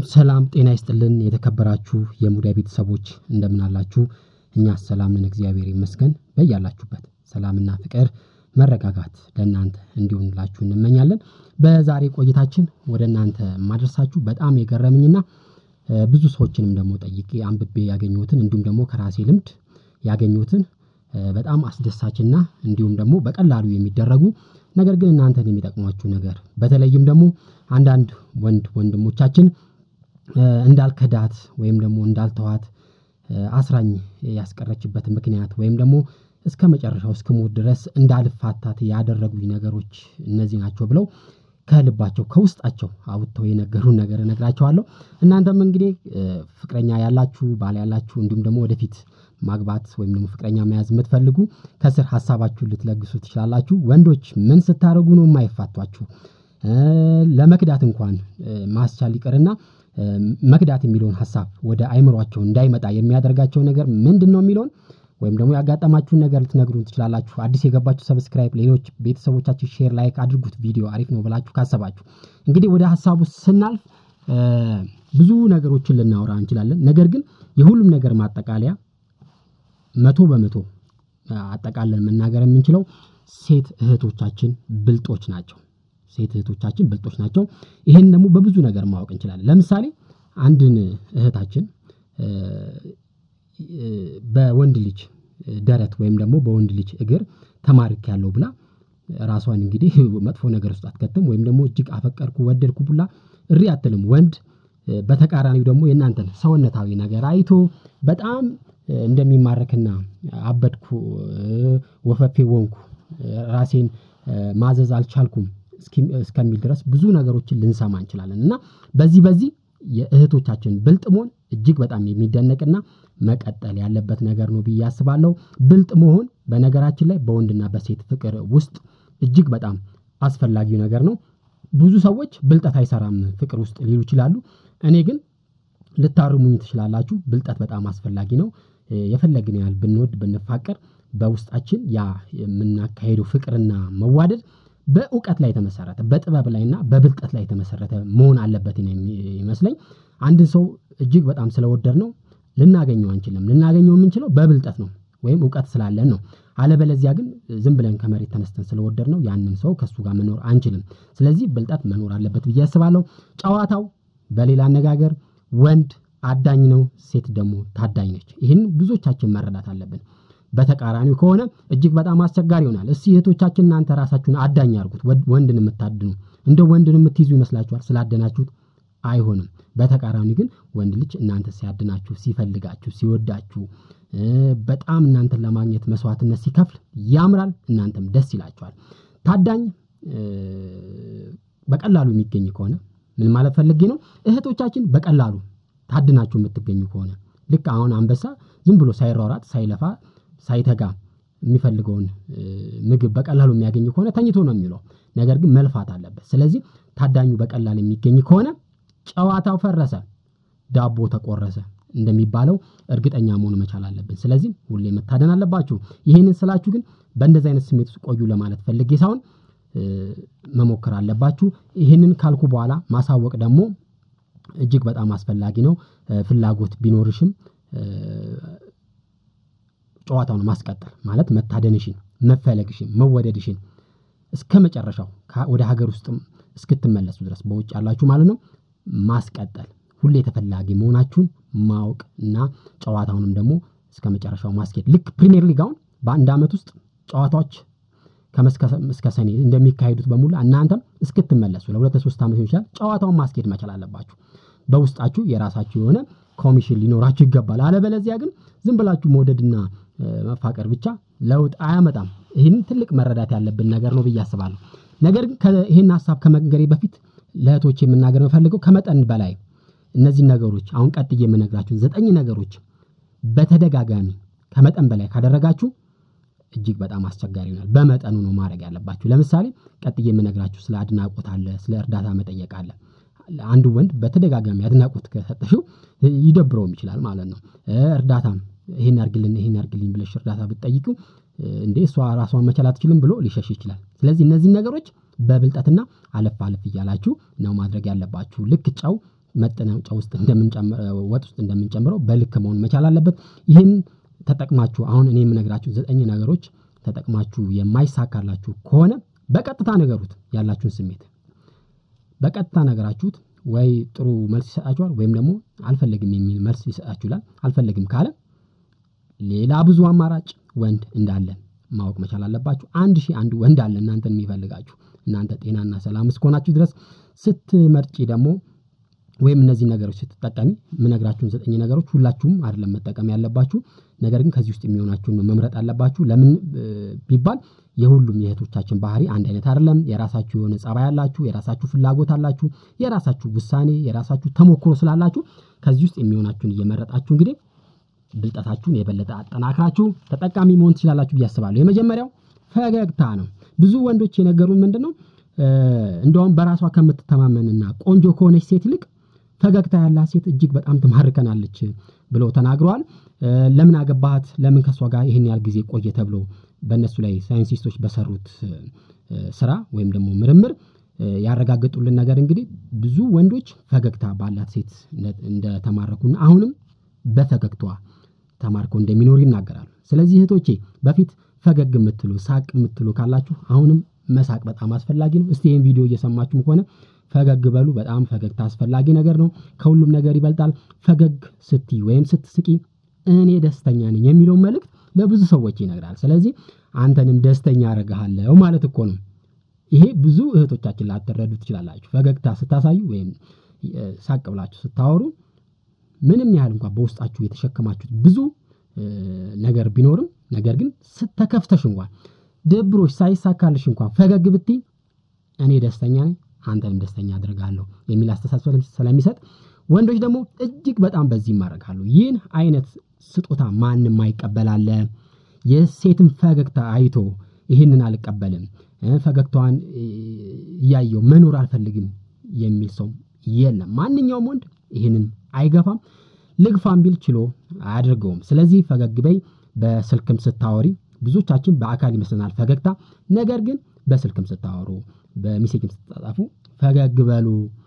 ሰላም ጤና ይስጥልን የተከበራችሁ የሙዳይ ቤተሰቦች እንደምን አላችሁ? እኛ ሰላም ነን፣ እግዚአብሔር ይመስገን። በያላችሁበት ሰላምና ፍቅር መረጋጋት ለእናንተ እንዲሆንላችሁ እንመኛለን። በዛሬ ቆይታችን ወደ እናንተ የማደርሳችሁ በጣም የገረመኝና ብዙ ሰዎችንም ደግሞ ጠይቄ አንብቤ ያገኘሁትን እንዲሁም ደግሞ ከራሴ ልምድ ያገኘሁትን በጣም አስደሳችና እንዲሁም ደግሞ በቀላሉ የሚደረጉ ነገር ግን እናንተን የሚጠቅሟችሁ ነገር በተለይም ደግሞ አንዳንድ ወንድ ወንድሞቻችን እንዳልከዳት ወይም ደግሞ እንዳልተዋት አስራኝ ያስቀረችበት ምክንያት ወይም ደግሞ እስከ መጨረሻው እስክሞት ድረስ እንዳልፋታት ያደረጉኝ ነገሮች እነዚህ ናቸው ብለው ከልባቸው ከውስጣቸው አውጥተው የነገሩን ነገር እነግራቸዋለሁ። እናንተም እንግዲህ ፍቅረኛ ያላችሁ ባል ያላችሁ እንዲሁም ደግሞ ወደፊት ማግባት ወይም ደግሞ ፍቅረኛ መያዝ የምትፈልጉ ከስር ሀሳባችሁን ልትለግሱ ትችላላችሁ። ወንዶች ምን ስታደርጉ ነው የማይፋቷችሁ? ለመክዳት እንኳን ማስቻል ይቅርና መክዳት የሚለውን ሀሳብ ወደ አይምሯቸው እንዳይመጣ የሚያደርጋቸው ነገር ምንድን ነው የሚለውን ወይም ደግሞ ያጋጠማችሁን ነገር ልትነግሩን ትችላላችሁ። አዲስ የገባችሁ ሰብስክራይብ፣ ሌሎች ቤተሰቦቻችሁ ሼር፣ ላይክ አድርጉት። ቪዲዮ አሪፍ ነው ብላችሁ ካሰባችሁ እንግዲህ ወደ ሀሳቡ ስናልፍ ብዙ ነገሮችን ልናወራ እንችላለን። ነገር ግን የሁሉም ነገር ማጠቃለያ መቶ በመቶ አጠቃለን መናገር የምንችለው ሴት እህቶቻችን ብልጦች ናቸው። ሴት እህቶቻችን ብልጦች ናቸው። ይህን ደግሞ በብዙ ነገር ማወቅ እንችላለን። ለምሳሌ አንድን እህታችን በወንድ ልጅ ደረት ወይም ደግሞ በወንድ ልጅ እግር ተማርክ ያለው ብላ ራሷን እንግዲህ መጥፎ ነገር ውስጥ አትከትም። ወይም ደግሞ እጅግ አፈቀርኩ ወደድኩ ብላ እሪ አትልም። ወንድ በተቃራኒው ደግሞ የእናንተን ሰውነታዊ ነገር አይቶ በጣም እንደሚማረክና አበድኩ፣ ወፈፌ ወንኩ፣ ራሴን ማዘዝ አልቻልኩም እስከሚል ድረስ ብዙ ነገሮችን ልንሰማ እንችላለን እና በዚህ በዚህ የእህቶቻችን ብልጥ መሆን እጅግ በጣም የሚደነቅና መቀጠል ያለበት ነገር ነው ብዬ አስባለሁ። ብልጥ መሆን በነገራችን ላይ በወንድና በሴት ፍቅር ውስጥ እጅግ በጣም አስፈላጊው ነገር ነው። ብዙ ሰዎች ብልጠት አይሰራም ፍቅር ውስጥ ሊሉ ይችላሉ። እኔ ግን ልታርሙኝ ትችላላችሁ። ብልጠት በጣም አስፈላጊ ነው። የፈለግን ያህል ብንወድ ብንፋቀር በውስጣችን ያ የምናካሄደው ፍቅርና መዋደድ በእውቀት ላይ የተመሰረተ በጥበብ ላይና በብልጠት ላይ የተመሰረተ መሆን አለበት ይመስለኝ። አንድን ሰው እጅግ በጣም ስለወደድ ነው ልናገኘው አንችልም። ልናገኘው የምንችለው በብልጠት ነው ወይም እውቀት ስላለን ነው። አለበለዚያ ግን ዝም ብለን ከመሬት ተነስተን ስለወደድ ነው ያንን ሰው ከእሱ ጋር መኖር አንችልም። ስለዚህ ብልጠት መኖር አለበት ብዬ አስባለሁ። ጨዋታው በሌላ አነጋገር ወንድ አዳኝ ነው፣ ሴት ደግሞ ታዳኝ ነች። ይህን ብዙዎቻችን መረዳት አለብን። በተቃራኒው ከሆነ እጅግ በጣም አስቸጋሪ ይሆናል። እስቲ እህቶቻችን እናንተ ራሳችሁን አዳኝ አድርጉት። ወንድን የምታድኑ እንደ ወንድን የምትይዙ ይመስላችኋል? ስላደናችሁት አይሆንም። በተቃራኒ ግን ወንድ ልጅ እናንተ ሲያድናችሁ፣ ሲፈልጋችሁ፣ ሲወዳችሁ በጣም እናንተን ለማግኘት መስዋዕትነት ሲከፍል ያምራል፣ እናንተም ደስ ይላችኋል። ታዳኝ በቀላሉ የሚገኝ ከሆነ ምን ማለት ፈልጌ ነው? እህቶቻችን በቀላሉ ታድናችሁ የምትገኙ ከሆነ ልክ አሁን አንበሳ ዝም ብሎ ሳይሯራት ሳይለፋ ሳይተጋ የሚፈልገውን ምግብ በቀላሉ የሚያገኝ ከሆነ ተኝቶ ነው የሚለው። ነገር ግን መልፋት አለበት። ስለዚህ ታዳኙ በቀላል የሚገኝ ከሆነ ጨዋታው ፈረሰ፣ ዳቦ ተቆረሰ እንደሚባለው እርግጠኛ መሆን መቻል አለብን። ስለዚህ ሁሌ መታደን አለባችሁ። ይህንን ስላችሁ ግን በእንደዚህ አይነት ስሜት ውስጥ ቆዩ ለማለት ፈልጌ ሳይሆን መሞከር አለባችሁ። ይህንን ካልኩ በኋላ ማሳወቅ ደግሞ እጅግ በጣም አስፈላጊ ነው። ፍላጎት ቢኖርሽም ጨዋታውን ማስቀጠል ማለት መታደንሽን፣ መፈለግሽን፣ መወደድሽን እስከ መጨረሻው ወደ ሀገር ውስጥም እስክትመለሱ ድረስ በውጭ ያላችሁ ማለት ነው ማስቀጠል ሁሌ ተፈላጊ መሆናችሁን ማወቅ እና ጨዋታውንም ደግሞ እስከ መጨረሻው ማስኬድ ልክ ፕሪሚየር ሊግ አሁን በአንድ ዓመት ውስጥ ጨዋታዎች ከመስከረም እስከ ሰኔ እንደሚካሄዱት በሙሉ እናንተም እስክትመለሱ ለሁለት ለሶስት ዓመት ይችላል ጨዋታውን ማስኬድ መቻል አለባችሁ። በውስጣችሁ የራሳችሁ የሆነ ኮሚሽን ሊኖራችሁ ይገባል። አለበለዚያ ግን ዝም ብላችሁ መውደድና መፋቀር ብቻ ለውጥ አያመጣም። ይህን ትልቅ መረዳት ያለብን ነገር ነው ብዬ አስባለሁ። ነገር ግን ይህን ሀሳብ ከመንገሬ በፊት ለእህቶች የምናገር የምፈልገው ከመጠን በላይ እነዚህ ነገሮች አሁን ቀጥዬ የምነግራችሁ ዘጠኝ ነገሮች በተደጋጋሚ ከመጠን በላይ ካደረጋችሁ እጅግ በጣም አስቸጋሪ ይሆናል። በመጠኑ ነው ማድረግ ያለባችሁ። ለምሳሌ ቀጥዬ የምነግራችሁ ስለ አድናቆት አለ፣ ስለ እርዳታ መጠየቅ አለ። አንዱ ወንድ በተደጋጋሚ አድናቆት ከሰጠሽው ይደብረውም ይችላል ማለት ነው። እርዳታም ይሄን ያርግልን ይሄን ያርግልኝ ብለሽ እርዳታ ብትጠይቂው እንዴ እሷ ራሷን መቻል አትችልም ብሎ ሊሸሽ ይችላል። ስለዚህ እነዚህን ነገሮች በብልጠትና አለፍ አለፍ እያላችሁ ነው ማድረግ ያለባችሁ። ልክ ጨው መጥነን ጨው ውስጥ እንደምንጨምረው ወጥ ውስጥ እንደምንጨምረው በልክ መሆን መቻል አለበት። ይህን ተጠቅማችሁ አሁን እኔ የምነግራችሁ ዘጠኝ ነገሮች ተጠቅማችሁ የማይሳካላችሁ ከሆነ በቀጥታ ንገሩት ያላችሁን ስሜት በቀጥታ ነገራችሁት ወይ ጥሩ መልስ ይሰጣችኋል ወይም ደግሞ አልፈልግም የሚል መልስ ይሰጣችኋል። አልፈልግም ካለ ሌላ ብዙ አማራጭ ወንድ እንዳለ ማወቅ መቻል አለባችሁ። አንድ ሺህ አንድ ወንድ አለ እናንተን የሚፈልጋችሁ እናንተ ጤናና ሰላም እስከሆናችሁ ድረስ ስትመርጪ ደግሞ ወይም እነዚህ ነገሮች ስትጠቀሚ የምነግራችሁን ዘጠኝ ነገሮች ሁላችሁም አይደለም መጠቀም ያለባችሁ ነገር ግን ከዚህ ውስጥ የሚሆናችሁን ነው መምረጥ አለባችሁ። ለምን ቢባል የሁሉም የእህቶቻችን ባህሪ አንድ አይነት አይደለም። የራሳችሁ የሆነ ፀባይ አላችሁ፣ የራሳችሁ ፍላጎት አላችሁ፣ የራሳችሁ ውሳኔ፣ የራሳችሁ ተሞክሮ ስላላችሁ ከዚህ ውስጥ የሚሆናችሁን እየመረጣችሁ እንግዲህ ብልጠታችሁን የበለጠ አጠናክራችሁ ተጠቃሚ መሆን ትችላላችሁ ብዬ አስባለሁ። የመጀመሪያው ፈገግታ ነው። ብዙ ወንዶች የነገሩን ምንድነው እንደውም በራሷ ከምትተማመንና ቆንጆ ከሆነች ሴት ይልቅ ፈገግታ ያላት ሴት እጅግ በጣም ትማርከናለች ብለው ተናግረዋል። ለምን አገባሃት? ለምን ከእሷ ጋር ይህን ያህል ጊዜ ቆየ? ተብሎ በእነሱ ላይ ሳይንቲስቶች በሰሩት ስራ ወይም ደግሞ ምርምር ያረጋገጡልን ነገር እንግዲህ ብዙ ወንዶች ፈገግታ ባላት ሴት እንደተማረኩና አሁንም በፈገግታዋ ተማርከው እንደሚኖሩ ይናገራሉ። ስለዚህ እህቶቼ በፊት ፈገግ የምትሉ ሳቅ የምትሉ ካላችሁ አሁንም መሳቅ በጣም አስፈላጊ ነው። እስቲ ይህን ቪዲዮ እየሰማችሁም ከሆነ ፈገግ በሉ። በጣም ፈገግታ አስፈላጊ ነገር ነው። ከሁሉም ነገር ይበልጣል። ፈገግ ስትይ ወይም ስትስቂ እኔ ደስተኛ ነኝ የሚለውን መልእክት ለብዙ ሰዎች ይነግራል። ስለዚህ አንተንም ደስተኛ አደርግሃለሁ ማለት እኮ ነው። ይሄ ብዙ እህቶቻችን ላትረዱ ትችላላችሁ። ፈገግታ ስታሳዩ ወይም ሳቅ ብላችሁ ስታወሩ ምንም ያህል እንኳን በውስጣችሁ የተሸከማችሁት ብዙ ነገር ቢኖርም ነገር ግን ስተከፍተሽ እንኳን ደብሮች ሳይሳካልሽ እንኳን ፈገግ ብትይ እኔ ደስተኛ ነኝ አንተንም ደስተኛ አድርጋለሁ የሚል አስተሳሰብ ስለሚሰጥ ወንዶች ደግሞ እጅግ በጣም በዚህ ይማረካሉ። ይህን አይነት ስጦታ ማንም አይቀበላለ። የሴትን ፈገግታ አይቶ ይህንን አልቀበልም፣ ፈገግታዋን እያየው መኖር አልፈልግም የሚል ሰው የለም። ማንኛውም ወንድ ይህንን አይገፋም። ልግፋም ቢል ችሎ አያደርገውም። ስለዚህ ፈገግ በይ። በስልክም ስታወሪ ብዙዎቻችን በአካል ይመስለናል ፈገግታ፣ ነገር ግን በስልክም ስታወሩ በሜሴጅም ስትጻጻፉ ፈገግ በሉ።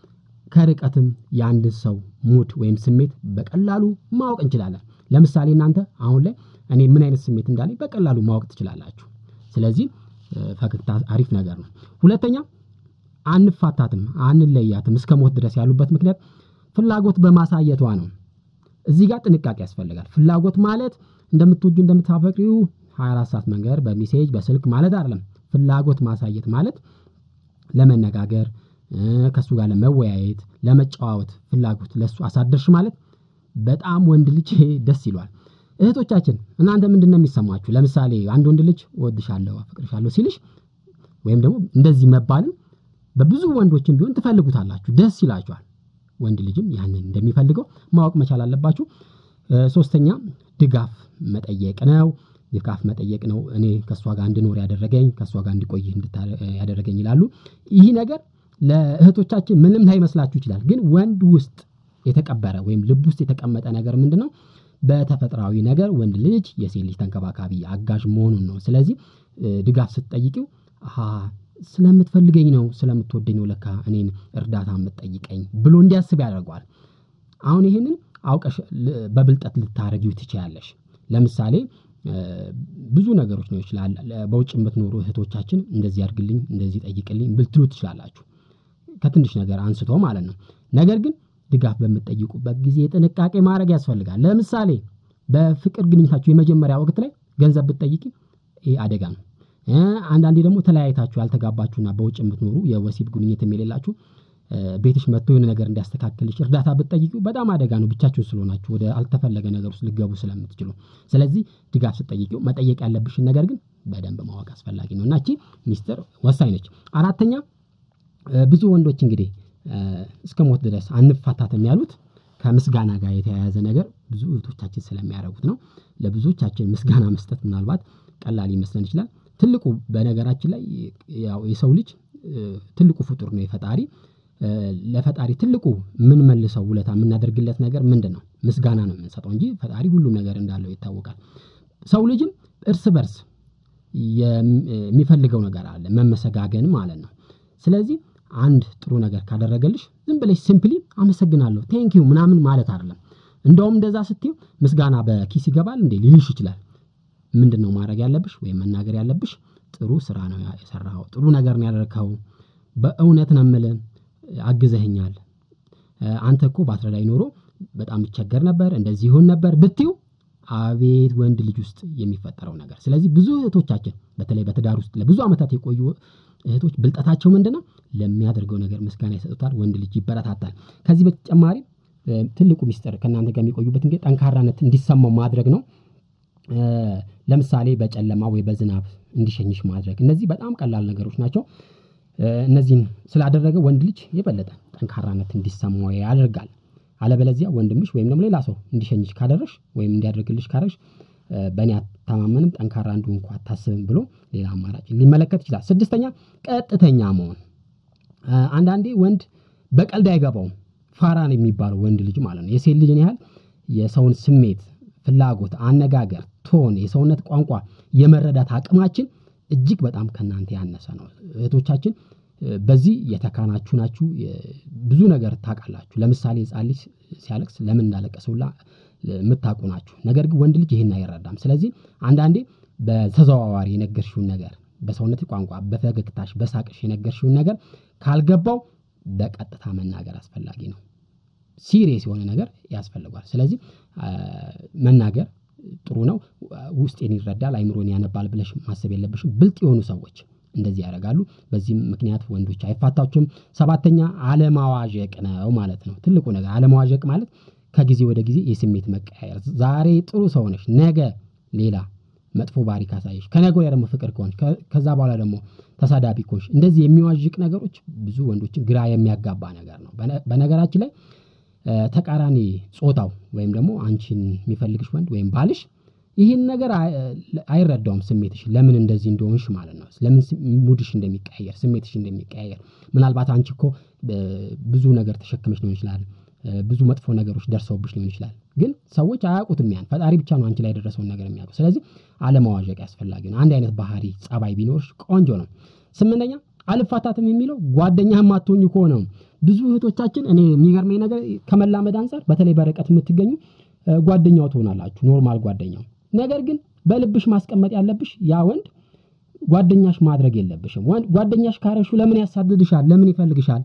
ከርቀትም የአንድን ሰው ሙድ ወይም ስሜት በቀላሉ ማወቅ እንችላለን። ለምሳሌ እናንተ አሁን ላይ እኔ ምን አይነት ስሜት እንዳለኝ በቀላሉ ማወቅ ትችላላችሁ። ስለዚህ ፈገግታ አሪፍ ነገር ነው። ሁለተኛ አንፋታትም፣ አንለያትም እስከ ሞት ድረስ ያሉበት ምክንያት ፍላጎት በማሳየቷ ነው። እዚህ ጋር ጥንቃቄ ያስፈልጋል። ፍላጎት ማለት እንደምትወጁ እንደምታፈቅሪው 24 ሰዓት መንገር በሜሴጅ በስልክ ማለት አይደለም። ፍላጎት ማሳየት ማለት ለመነጋገር ከእሱ ጋር ለመወያየት ለመጨዋወት ፍላጎት ለእሱ አሳደርሽ ማለት በጣም ወንድ ልጅ ደስ ይሏል። እህቶቻችን እናንተ ምንድን ነው የሚሰማችሁ? ለምሳሌ አንድ ወንድ ልጅ እወድሻለሁ፣ አፈቅርሻለሁ ሲልሽ ወይም ደግሞ እንደዚህ መባልን በብዙ ወንዶችም ቢሆን ትፈልጉታላችሁ፣ ደስ ይላችኋል። ወንድ ልጅም ያንን እንደሚፈልገው ማወቅ መቻል አለባችሁ። ሶስተኛ ድጋፍ መጠየቅ ነው። ድጋፍ መጠየቅ ነው። እኔ ከእሷ ጋር እንድኖር ያደረገኝ ከእሷ ጋር እንዲቆይ ያደረገኝ ይላሉ። ይህ ነገር ለእህቶቻችን ምንም ላይመስላችሁ ይችላል። ግን ወንድ ውስጥ የተቀበረ ወይም ልብ ውስጥ የተቀመጠ ነገር ምንድን ነው? በተፈጥሯዊ ነገር ወንድ ልጅ የሴት ልጅ ተንከባካቢ አጋዥ መሆኑን ነው። ስለዚህ ድጋፍ ስትጠይቂው ስለምትፈልገኝ ነው ስለምትወደኝ ነው ለካ እኔን እርዳታ የምትጠይቀኝ ብሎ እንዲያስብ ያደርገዋል። አሁን ይህንን አውቀሽ በብልጠት ልታረጊው ትችያለሽ። ለምሳሌ ብዙ ነገሮች ነው ይችላል። በውጭ የምትኖሩ እህቶቻችን እንደዚህ አድርግልኝ፣ እንደዚህ ጠይቅልኝ ብልትሉ ትችላላችሁ። ከትንሽ ነገር አንስቶ ማለት ነው። ነገር ግን ድጋፍ በምትጠይቁበት ጊዜ ጥንቃቄ ማድረግ ያስፈልጋል። ለምሳሌ በፍቅር ግንኙነታችሁ የመጀመሪያ ወቅት ላይ ገንዘብ ብትጠይቂ ይህ አደጋ ነው። አንዳንዴ ደግሞ ተለያይታችሁ ያልተጋባችሁና በውጭ የምትኖሩ የወሲብ ግንኙነት የሌላችሁ ቤትሽ መጥቶ የሆነ ነገር እንዲያስተካክልሽ እርዳታ ብትጠይቂው በጣም አደጋ ነው። ብቻችሁን ስለሆናችሁ ወደ አልተፈለገ ነገር ውስጥ ልገቡ ስለምትችሉ፣ ስለዚህ ድጋፍ ስትጠይቂው መጠየቅ ያለብሽን ነገር ግን በደንብ ማወቅ አስፈላጊ ነው እና እቺ ሚስጥር ወሳኝ ነች። አራተኛ ብዙ ወንዶች እንግዲህ እስከ ሞት ድረስ አንፋታትም ያሉት ከምስጋና ጋር የተያያዘ ነገር ብዙ እህቶቻችን ስለሚያደርጉት ነው። ለብዙዎቻችን ምስጋና መስጠት ምናልባት ቀላል ይመስለን ይችላል። ትልቁ በነገራችን ላይ ያው የሰው ልጅ ትልቁ ፍጡር ነው የፈጣሪ ለፈጣሪ ትልቁ የምንመልሰው ውለታ የምናደርግለት ነገር ምንድን ነው? ምስጋና ነው የምንሰጠው እንጂ ፈጣሪ ሁሉም ነገር እንዳለው ይታወቃል። ሰው ልጅም እርስ በርስ የሚፈልገው ነገር አለ፣ መመሰጋገን ማለት ነው። ስለዚህ አንድ ጥሩ ነገር ካደረገልሽ ዝም ብለሽ ሲምፕሊ አመሰግናለሁ ቴንኪዩ ምናምን ማለት አይደለም። እንደውም እንደዛ ስትዩ ምስጋና በኪስ ይገባል እንዴ ሊልሽ ይችላል። ምንድን ነው ማድረግ ያለብሽ ወይም መናገር ያለብሽ? ጥሩ ስራ ነው የሰራኸው፣ ጥሩ ነገር ነው ያደረግኸው፣ በእውነት ነው የምልህ አግዘኸኛል። አንተ እኮ ባትረዳኝ ኖሮ በጣም እቸገር ነበር፣ እንደዚህ ይሆን ነበር ብትዩ አቤት ወንድ ልጅ ውስጥ የሚፈጠረው ነገር። ስለዚህ ብዙ እህቶቻችን በተለይ በትዳር ውስጥ ለብዙ ዓመታት የቆዩ እህቶች ብልጠታቸው ምንድን ነው? ለሚያደርገው ነገር ምስጋና ይሰጡታል። ወንድ ልጅ ይበረታታል። ከዚህ በተጨማሪ ትልቁ ሚስጥር ከእናንተ ጋር የሚቆዩበት እንግዲህ ጠንካራነት እንዲሰማው ማድረግ ነው። ለምሳሌ በጨለማ ወይ በዝናብ እንዲሸኝሽ ማድረግ። እነዚህ በጣም ቀላል ነገሮች ናቸው። እነዚህን ስላደረገ ወንድ ልጅ የበለጠ ጠንካራነት እንዲሰማው ያደርጋል። አለበለዚያ ወንድምሽ ወይም ደግሞ ሌላ ሰው እንዲሸኝሽ ካደረሽ ወይም እንዲያደርግልሽ ካደረሽ በእኔ አታማመንም፣ ጠንካራ እንደሆንኩ አታስብም ብሎ ሌላ አማራጭ ሊመለከት ይችላል። ስድስተኛ ቀጥተኛ መሆን። አንዳንዴ ወንድ በቀልድ አይገባውም። ፋራን የሚባለው ወንድ ልጅ ማለት ነው። የሴት ልጅን ያህል የሰውን ስሜት፣ ፍላጎት፣ አነጋገር፣ ቶን፣ የሰውነት ቋንቋ የመረዳት አቅማችን እጅግ በጣም ከእናንተ ያነሰ ነው። እህቶቻችን በዚህ የተካናችሁ ናችሁ። ብዙ ነገር ታውቃላችሁ። ለምሳሌ ሕፃን ልጅ ሲያለቅስ ለምን እንዳለቀሰ ሁላ የምታውቁ ናችሁ። ነገር ግን ወንድ ልጅ ይህን አይረዳም። ስለዚህ አንዳንዴ በተዘዋዋሪ የነገርሽውን ነገር በሰውነት ቋንቋ፣ በፈገግታሽ፣ በሳቅሽ የነገርሽውን ነገር ካልገባው በቀጥታ መናገር አስፈላጊ ነው። ሲሪየስ የሆነ ነገር ያስፈልጓል። ስለዚህ መናገር ጥሩ ነው። ውስጤን ይረዳል፣ አይምሮን ያነባል ብለሽ ማሰብ የለብሽም። ብልጥ የሆኑ ሰዎች እንደዚህ ያደርጋሉ። በዚህም ምክንያት ወንዶች አይፋታችሁም። ሰባተኛ አለማዋዠቅ ነው ማለት ነው። ትልቁ ነገር አለማዋዠቅ ማለት ከጊዜ ወደ ጊዜ የስሜት መቀያየር። ዛሬ ጥሩ ሰው ነሽ፣ ነገ ሌላ መጥፎ ባህሪ ካሳየሽ፣ ከነገ ወዲያ ደግሞ ፍቅር ከሆንሽ፣ ከዛ በኋላ ደግሞ ተሳዳቢ ከሆንሽ፣ እንደዚህ የሚዋዥቅ ነገሮች ብዙ ወንዶችን ግራ የሚያጋባ ነገር ነው። በነገራችን ላይ ተቃራኒ ጾታው ወይም ደግሞ አንቺን የሚፈልግሽ ወንድ ወይም ባልሽ ይህን ነገር አይረዳውም። ስሜትሽ ለምን እንደዚህ እንደሆንሽ ማለት ነው። ለምን ሙድሽ እንደሚቀያየር ስሜትሽ እንደሚቀያየር ምናልባት አንቺ እኮ ብዙ ነገር ተሸክመሽ ሊሆን ይችላል። ብዙ መጥፎ ነገሮች ደርሰውብሽ ሊሆን ይችላል። ግን ሰዎች አያውቁትም። ያን ፈጣሪ ብቻ ነው አንቺ ላይ የደረሰውን ነገር የሚያውቁ። ስለዚህ አለማዋዠቅ ያስፈላጊ ነው። አንድ አይነት ባህሪ ጸባይ ቢኖርሽ ቆንጆ ነው። ስምንተኛ አልፋታትም የሚለው ጓደኛ የማትሆኝ ከሆነ ብዙ እህቶቻችን እኔ የሚገርመኝ ነገር ከመላመድ አንጻር በተለይ በርቀት የምትገኙ ጓደኛው ትሆናላችሁ፣ ኖርማል ጓደኛው። ነገር ግን በልብሽ ማስቀመጥ ያለብሽ ያ ወንድ ጓደኛሽ ማድረግ የለብሽም። ጓደኛሽ ካረሹ ለምን ያሳድድሻል? ለምን ይፈልግሻል?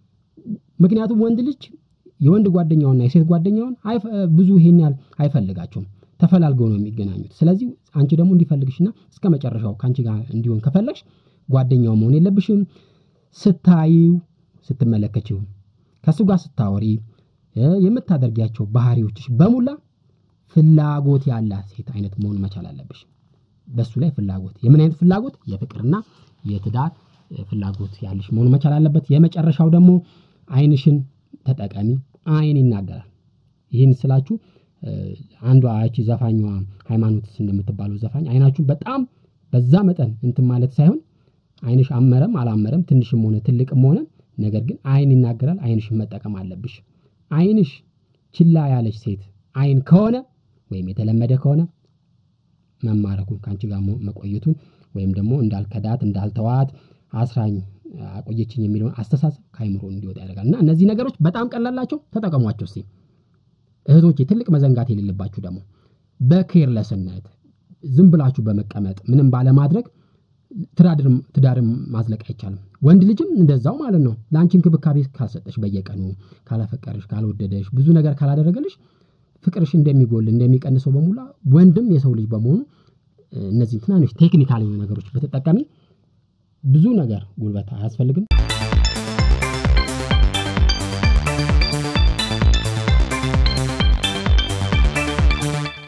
ምክንያቱም ወንድ ልጅ የወንድ ጓደኛውና የሴት ጓደኛውን ብዙ ይሄን ያህል አይፈልጋቸውም። ተፈላልገው ነው የሚገናኙት። ስለዚህ አንቺ ደግሞ እንዲፈልግሽና እስከ መጨረሻው ከአንቺ ጋር እንዲሆን ከፈለግሽ ጓደኛው መሆን የለብሽም። ስታዪው፣ ስትመለከችው፣ ከእሱ ጋር ስታወሪ የምታደርጊያቸው ባህሪዎችሽ በሙላ ፍላጎት ያላት ሴት አይነት መሆን መቻል አለብሽ። በሱ ላይ ፍላጎት የምን አይነት ፍላጎት? የፍቅርና የትዳር ፍላጎት ያለሽ መሆን መቻል አለበት። የመጨረሻው ደግሞ አይንሽን ተጠቀሚ። አይን ይናገራል። ይህን ስላችሁ አንዷ ያቺ ዘፋኟ ሃይማኖት እንደምትባለው ዘፋኝ አይናችሁን በጣም በዛ መጠን እንትን ማለት ሳይሆን አይንሽ አመረም አላመረም ትንሽም ሆነ ትልቅም ሆነ ነገር ግን አይን ይናገራል። አይንሽን መጠቀም አለብሽ። አይንሽ ችላ ያለች ሴት አይን ከሆነ ወይም የተለመደ ከሆነ መማረኩን ከአንቺ ጋር መቆየቱን ወይም ደግሞ እንዳልከዳት እንዳልተዋት አስራኝ አቆየችኝ የሚለውን አስተሳሰብ ከአይምሮ እንዲወጣ ያደርጋል። እና እነዚህ ነገሮች በጣም ቀላላቸው፣ ተጠቀሟቸው እስኪ እህቶቼ። ትልቅ መዘንጋት የሌለባችሁ ደግሞ በኬርለስነት ዝም ብላችሁ በመቀመጥ ምንም ባለማድረግ ትዳርን ማዝለቅ አይቻልም። ወንድ ልጅም እንደዛው ማለት ነው። ለአንቺ እንክብካቤ ካልሰጠሽ፣ በየቀኑ ካላፈቀረሽ፣ ካልወደደሽ፣ ብዙ ነገር ካላደረገልሽ ፍቅርሽ እንደሚጎል እንደሚቀንሰው በሙላ ወንድም የሰው ልጅ በመሆኑ እነዚህ ትናንሽ ቴክኒካል የሆኑ ነገሮች በተጠቃሚ ብዙ ነገር ጉልበት አያስፈልግም።